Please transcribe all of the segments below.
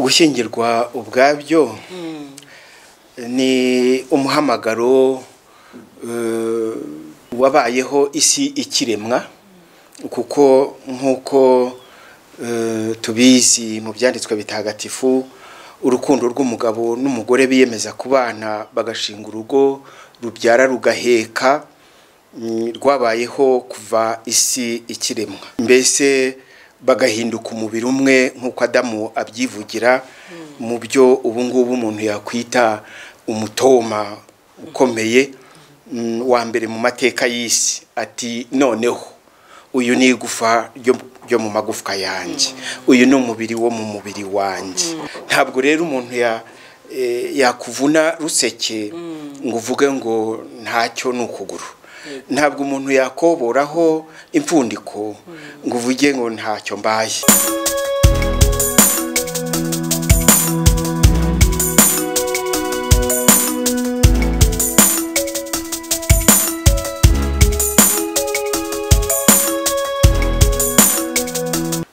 gushyingirwa ubwabyo ni umuhamagaro wabayeho isi ikiremwa kuko nk'uko tubizi mu byanditswe bitagatifu urukundo rw'umugabo n'umugore biyemeza kubana bagashinga urugo rubyara rugaheka rwabayeho kuva isi ikiremwa mbese bagahinduka umubiri umwe nk'uko adamu abyivugira mu byo ubu ngubu umuntu yakwita umutoma ukomeye wa mbere mu mateka y'isi ati noneho uyu ni igufa ryo mu magufwa yanjye uyu ni umubiri wo mu mubiri wanjye ntabwo rero umuntu yakuvuna ruseke ngo uvuge ngo ntacyo ni ukuguru ntabwo umuntu yakoboraho impfundiko ngo uvuge ngo ntacyo mbaye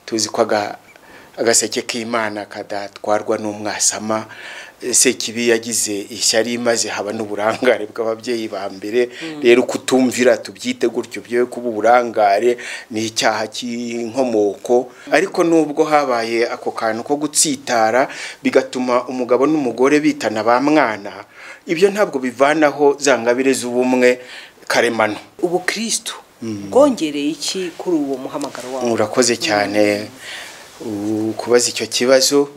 tuzi ko agaseke k'imana kadatwarwa n'umwasama sekibi yagize ishyari maze haba n'uburangare bw'ababyeyi ba mbere rero kutumvira tubyite gutyo byo kuba uburangare ni icyaha cy'inkomoko ariko nubwo habaye ako kantu ko gutsitara bigatuma umugabo n'umugore bitana ba mwana ibyo ntabwo bivanaho za ngabire z'ubumwe karemano ubu kirisitu bwongereye iki kuri uwo muhamagaro wawe urakoze cyane kubaza icyo kibazo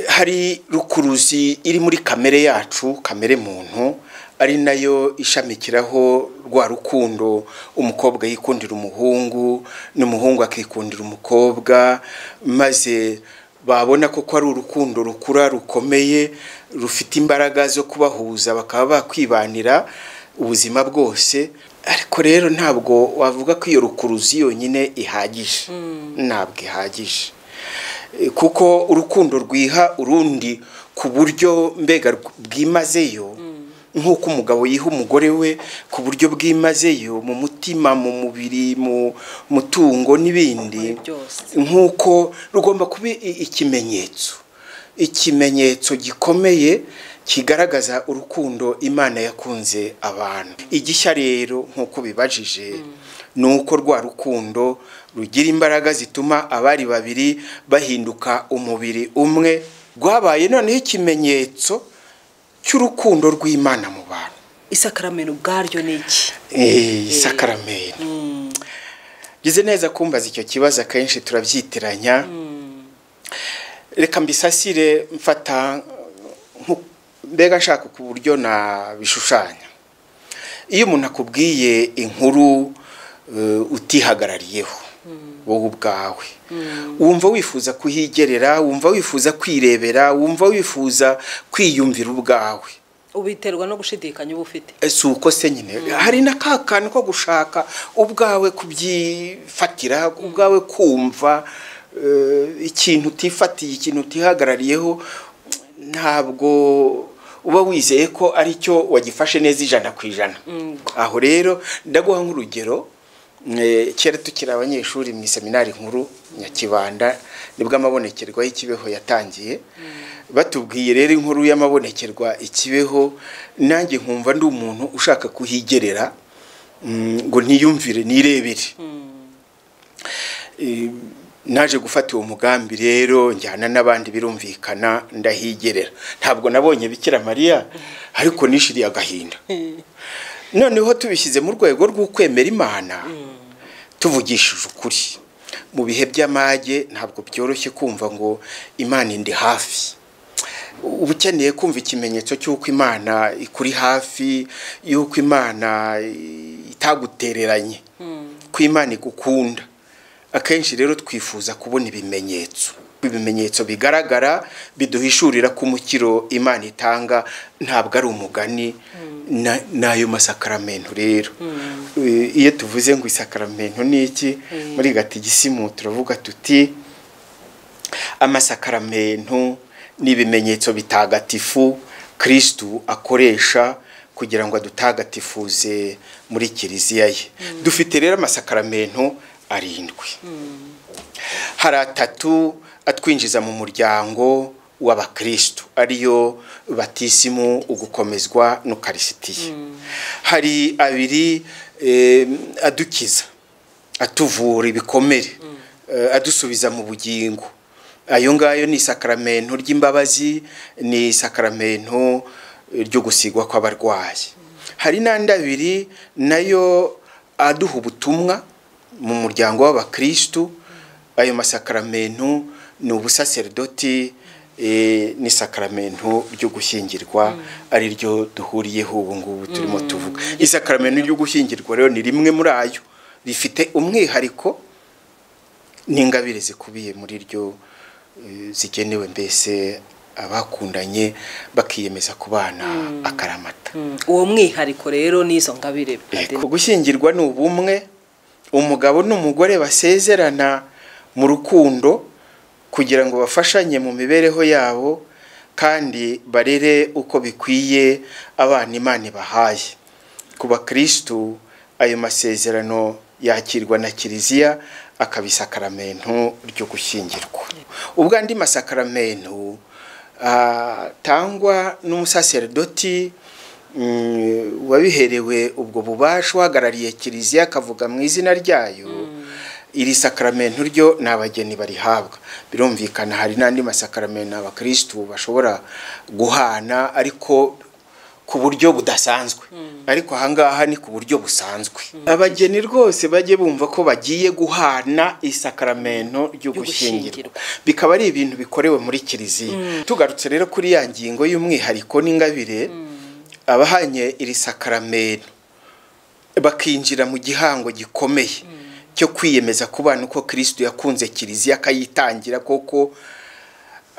hari rukuruzi iri muri kamere yacu kamere muntu ari nayo ishamikiraho rwa rukundo umukobwa yikundira umuhungu n'umuhungu akikundira umukobwa maze babona ko ari urukundo rukura rukomeye rufite imbaraga zo kubahuza bakaba bakwibanira ubuzima bwose ariko rero ntabwo wavuga ko iyo rukuruzi yonyine ihagije ntabwo ihagije kuko urukundo rwiha urundi ku buryo mbega bwimazeyo nk'uko umugabo yiha umugore we ku buryo bwimazeyo mu mutima mu mubiri mu mutungo n'ibindi nk'uko rugomba kuba ikimenyetso ikimenyetso gikomeye kigaragaza urukundo imana yakunze abantu igishya rero nk'uko bibajije ni uko rwa rukundo rugira imbaraga zituma abari babiri bahinduka umubiri umwe rwabaye noneho ikimenyetso cy'urukundo rw'imana mu bantu isakaramento ubwaryo ni iki isakaramento ngeze neza kumbaza icyo kibazo akenshi turabyitiranya reka mbisasire mfata mbega nshaka ku buryo nabishushanya iyo umuntu akubwiye inkuru utihagarariyeho wowe ubwawe wumva wifuza kuhigerera wumva wifuza kwirebera wumva wifuza kwiyumvira ubwawe ubiterwa no gushidikanya uba ufite si uko se nyine hari na ka kantu ko gushaka ubwawe kubyifatira ubwawe kumva ikintu utifatiye ikintu utihagarariyeho ntabwo uba wizeye ko aricyo wagifashe neza ijana ku ijana aho rero ndaguha nk'urugero kera tukiri abanyeshuri mu iseminari nkuru nyakibanda nibwo amabonekerwa y'ikibeho yatangiye batubwiye rero inkuru y'amabonekerwa ikibeho nanjye nkumva ndi umuntu ushaka kuhigerera ngo ntiyumvire nirebere naje gufata uwo mugambi rero njyana n'abandi birumvikana ndahigerera ntabwo nabonye bikira mariya ariko nishiriye agahinda noneho tubishyize mu rwego rw'ukwemera imana tuvugishije ukuri mu bihe by'amage ntabwo byoroshye kumva ngo imana indi hafi uba ukeneye kumva ikimenyetso cy'uko imana ikuri hafi y'uko imana itagutereranye ko imana igukunda akenshi rero twifuza kubona ibimenyetso ibimenyetso bigaragara biduhishurira ko umukiro imana itanga ntabwo ari umugani n'ayo masakaramento rero iyo tuvuze ngo isakaramento ni iki muri gatigisimu turavuga tuti amasakaramento ni ibimenyetso bitagatifu kirisitu akoresha kugira ngo adutagatifuze muri kiliziya ye dufite rero amasakaramento arindwi hari atatu atwinjiza mu muryango w'abakristo ariyo batisimu ugukomezwa n'ukarisitiya hari abiri eh, adukiza atuvura ibikomere eh, adusubiza mu bugingo ayo ngayo ni isakaramento ry'imbabazi ni isakaramento eh, ryo gusigwa kw'abarwayi hari n'andi abiri nayo aduha ubutumwa mu muryango w'abakristu ayo masakaramento ni ubusaserdoti eh, n'isakaramento ryo gushyingirwa ari ryo duhuriyeho ubu ngubu turimo tuvuga isakaramento ryo gushyingirwa rero ni rimwe muri ayo rifite umwihariko n'ingabire zikubiye muri ryo eh, zigenewe mbese abakundanye bakiyemeza kubana akaramata uwo mwihariko rero n'izo ngabire Yego, gushyingirwa ni ubumwe umugabo n'umugore basezerana mu rukundo kugira ngo bafashanye mu mibereho yabo kandi barere uko bikwiye abana imana ibahaye ku bakristu ayo masezerano yakirwa na kiliziya akaba isakaramento ryo gushyingirwa ubwo andi masakaramento atangwa n'umusaserdoti mm, wabiherewe ubwo bubasha uhagarariye kiliziya akavuga mu izina ryayo iri sakaramento ryo ni abageni barihabwa birumvikana hari n'andi masakaramento abakirisitu bashobora guhana ariko ku buryo budasanzwe ariko ahangaha ni ku buryo busanzwe abageni rwose bajye bumva ko bagiye guhana isakaramento ryo gushyingirwa gushyingirwa. bikaba ari ibintu bikorewe muri kiliziya tugarutse rero kuri ya ngingo y'umwihariko n'ingabire abahanye iri sakaramento bakinjira mu gihango gikomeye cyo kwiyemeza kubana uko kirisitu yakunze kiliziya akayitangira koko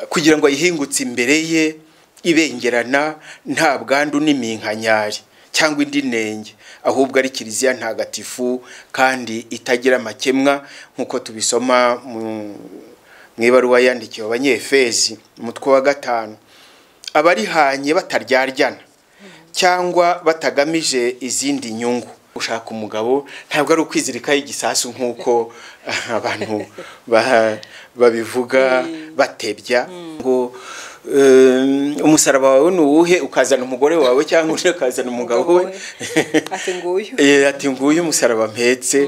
kugira ngo ayihingutse imbere ye ibengerana nta bwandu n'iminkanyari cyangwa indi nenge ahubwo ari kiliziya ntagatifu kandi itagira amakemwa nk'uko tubisoma mu mu ibaruwa yandikiwe abanyefezi umutwe wa gatanu abarihanye bataryaryan cyangwa batagamije izindi nyungu gushaka umugabo ntabwo ari ukwizirikaho igisasu nk'uko abantu ba- babivuga batebya ngo um, umusaraba wawe ni uwuhe ukazana umugore wawe cyangwa undi akazana umugabo we Ati nguyu. Eh, ati nguyu umusaraba mpetse